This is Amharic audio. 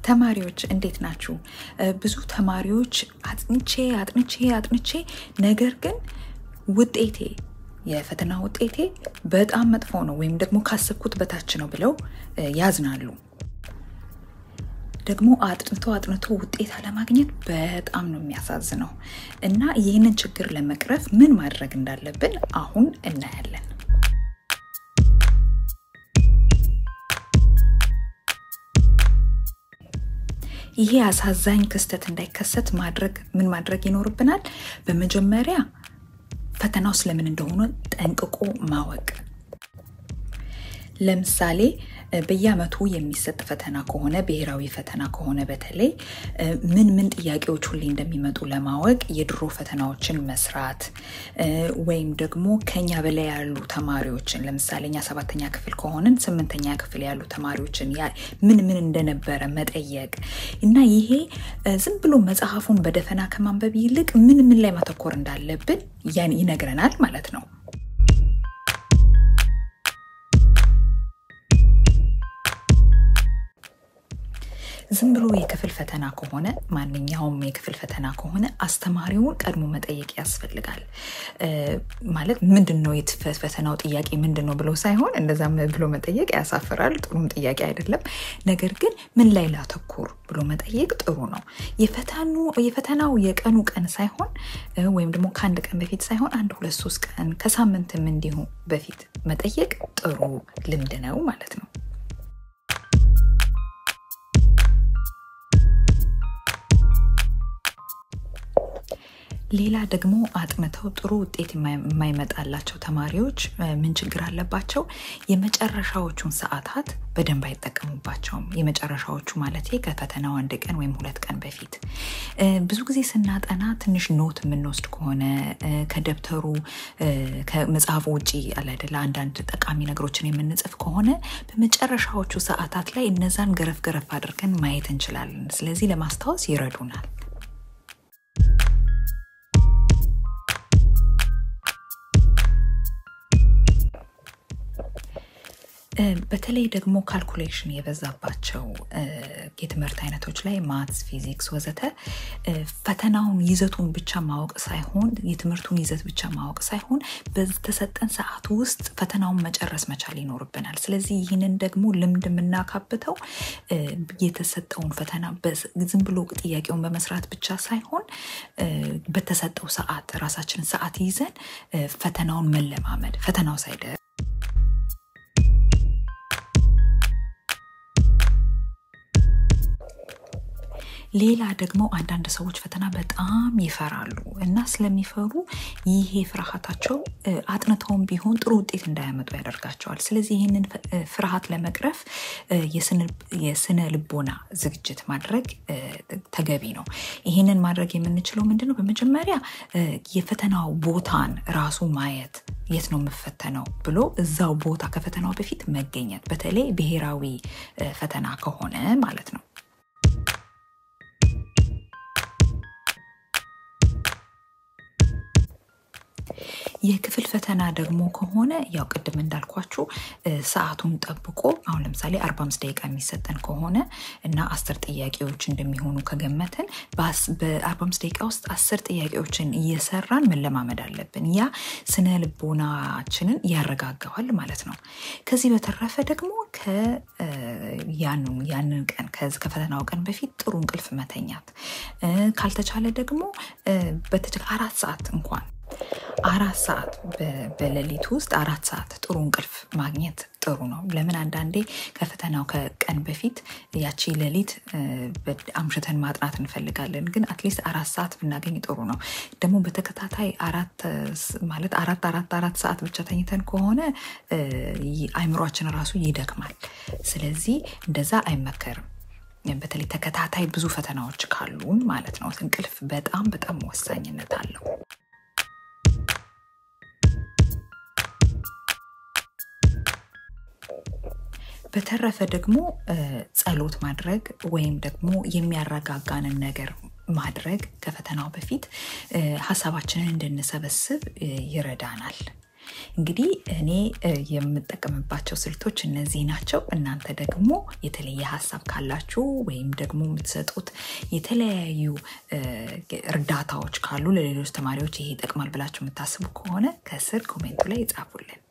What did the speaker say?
ተማሪዎች እንዴት ናችሁ? ብዙ ተማሪዎች አጥንቼ አጥንቼ አጥንቼ ነገር ግን ውጤቴ የፈተና ውጤቴ በጣም መጥፎ ነው ወይም ደግሞ ካሰብኩት በታች ነው ብለው ያዝናሉ። ደግሞ አጥንቶ አጥንቶ ውጤት አለማግኘት በጣም ነው የሚያሳዝነው እና ይህንን ችግር ለመቅረፍ ምን ማድረግ እንዳለብን አሁን እናያለን። ይሄ አሳዛኝ ክስተት እንዳይከሰት ማድረግ ምን ማድረግ ይኖርብናል? በመጀመሪያ ፈተናው ስለምን እንደሆነ ጠንቅቆ ማወቅ። ለምሳሌ በየዓመቱ የሚሰጥ ፈተና ከሆነ ብሔራዊ ፈተና ከሆነ በተለይ ምን ምን ጥያቄዎች ሁሌ እንደሚመጡ ለማወቅ የድሮ ፈተናዎችን መስራት ወይም ደግሞ ከኛ በላይ ያሉ ተማሪዎችን ለምሳሌ እኛ ሰባተኛ ክፍል ከሆንን ስምንተኛ ክፍል ያሉ ተማሪዎችን ምን ምን እንደነበረ መጠየቅ እና ይሄ ዝም ብሎ መጽሐፉን በደፈና ከማንበብ ይልቅ ምን ምን ላይ ማተኮር እንዳለብን ያን ይነግረናል ማለት ነው። ዝም ብሎ የክፍል ፈተና ከሆነ ማንኛውም የክፍል ፈተና ከሆነ አስተማሪውን ቀድሞ መጠየቅ ያስፈልጋል። ማለት ምንድን ነው ፈተናው ጥያቄ ምንድን ነው ብሎ ሳይሆን እንደዛም ብሎ መጠየቅ ያሳፍራል፣ ጥሩም ጥያቄ አይደለም። ነገር ግን ምን ላይ ላተኩር ብሎ መጠየቅ ጥሩ ነው። የፈተናው የቀኑ ቀን ሳይሆን ወይም ደግሞ ከአንድ ቀን በፊት ሳይሆን አንድ ሁለት ሶስት ቀን ከሳምንትም እንዲሁ በፊት መጠየቅ ጥሩ ልምድ ነው ማለት ነው። ሌላ ደግሞ አጥንተው ጥሩ ውጤት የማይመጣላቸው ተማሪዎች ምን ችግር አለባቸው? የመጨረሻዎቹን ሰዓታት በደንብ አይጠቀሙባቸውም። የመጨረሻዎቹ ማለት ከፈተናው አንድ ቀን ወይም ሁለት ቀን በፊት ብዙ ጊዜ ስናጠና ትንሽ ኖት የምንወስድ ከሆነ ከደብተሩ ከመጽሐፉ ውጭ አለ አይደለ አንዳንድ ጠቃሚ ነገሮችን የምንጽፍ ከሆነ በመጨረሻዎቹ ሰዓታት ላይ እነዛን ገረፍ ገረፍ አድርገን ማየት እንችላለን። ስለዚህ ለማስታወስ ይረዱናል። በተለይ ደግሞ ካልኩሌሽን የበዛባቸው የትምህርት አይነቶች ላይ ማትስ፣ ፊዚክስ ወዘተ ፈተናውን ይዘቱን ብቻ ማወቅ ሳይሆን የትምህርቱን ይዘት ብቻ ማወቅ ሳይሆን በተሰጠን ሰዓት ውስጥ ፈተናውን መጨረስ መቻል ይኖርብናል። ስለዚህ ይህንን ደግሞ ልምድ የምናካብተው የተሰጠውን ፈተና ዝም ብሎ ጥያቄውን በመስራት ብቻ ሳይሆን በተሰጠው ሰዓት ራሳችንን ሰዓት ይዘን ፈተናውን መለማመድ ፈተናው ሳይደርስ ሌላ ደግሞ አንዳንድ ሰዎች ፈተና በጣም ይፈራሉ እና ስለሚፈሩ ይሄ ፍርሃታቸው አጥንተውም ቢሆን ጥሩ ውጤት እንዳያመጡ ያደርጋቸዋል። ስለዚህ ይህንን ፍርሃት ለመቅረፍ የስነ ልቦና ዝግጅት ማድረግ ተገቢ ነው። ይህንን ማድረግ የምንችለው ምንድን ነው? በመጀመሪያ የፈተናው ቦታን ራሱ ማየት የት ነው የምፈተነው ብሎ እዛው ቦታ ከፈተናው በፊት መገኘት፣ በተለይ ብሔራዊ ፈተና ከሆነ ማለት ነው። የክፍል ፈተና ደግሞ ከሆነ ያው ቅድም እንዳልኳችሁ ሰዓቱን ጠብቆ አሁን ለምሳሌ 45 ደቂቃ የሚሰጠን ከሆነ እና አስር ጥያቄዎች እንደሚሆኑ ከገመትን በ45 ደቂቃ ውስጥ አስር ጥያቄዎችን እየሰራን መለማመድ አለብን። ያ ስነ ልቦናችንን ያረጋጋዋል ማለት ነው። ከዚህ በተረፈ ደግሞ ያንን ቀን ከፈተናው ቀን በፊት ጥሩ እንቅልፍ መተኛት ካልተቻለ ደግሞ አራት ሰዓት እንኳን አራት ሰዓት በሌሊት ውስጥ አራት ሰዓት ጥሩ እንቅልፍ ማግኘት ጥሩ ነው። ለምን አንዳንዴ ከፈተናው ከቀን በፊት ያቺ ሌሊት አምሽተን ማጥናት እንፈልጋለን፣ ግን አትሊስት አራት ሰዓት ብናገኝ ጥሩ ነው። ደግሞ በተከታታይ አራት ማለት አራት አራት አራት ሰዓት ብቻ ተኝተን ከሆነ አይምሯችን ራሱ ይደክማል። ስለዚህ እንደዛ አይመከርም። በተለይ ተከታታይ ብዙ ፈተናዎች ካሉን ማለት ነው። እንቅልፍ በጣም በጣም ወሳኝነት አለው። በተረፈ ደግሞ ጸሎት ማድረግ ወይም ደግሞ የሚያረጋጋንን ነገር ማድረግ ከፈተናው በፊት ሀሳባችንን እንድንሰበስብ ይረዳናል። እንግዲህ እኔ የምጠቀምባቸው ስልቶች እነዚህ ናቸው። እናንተ ደግሞ የተለየ ሀሳብ ካላችሁ ወይም ደግሞ የምትሰጡት የተለያዩ እርዳታዎች ካሉ ለሌሎች ተማሪዎች ይሄ ይጠቅማል ብላችሁ የምታስቡ ከሆነ ከስር ኮሜንቱ ላይ ይጻፉልን።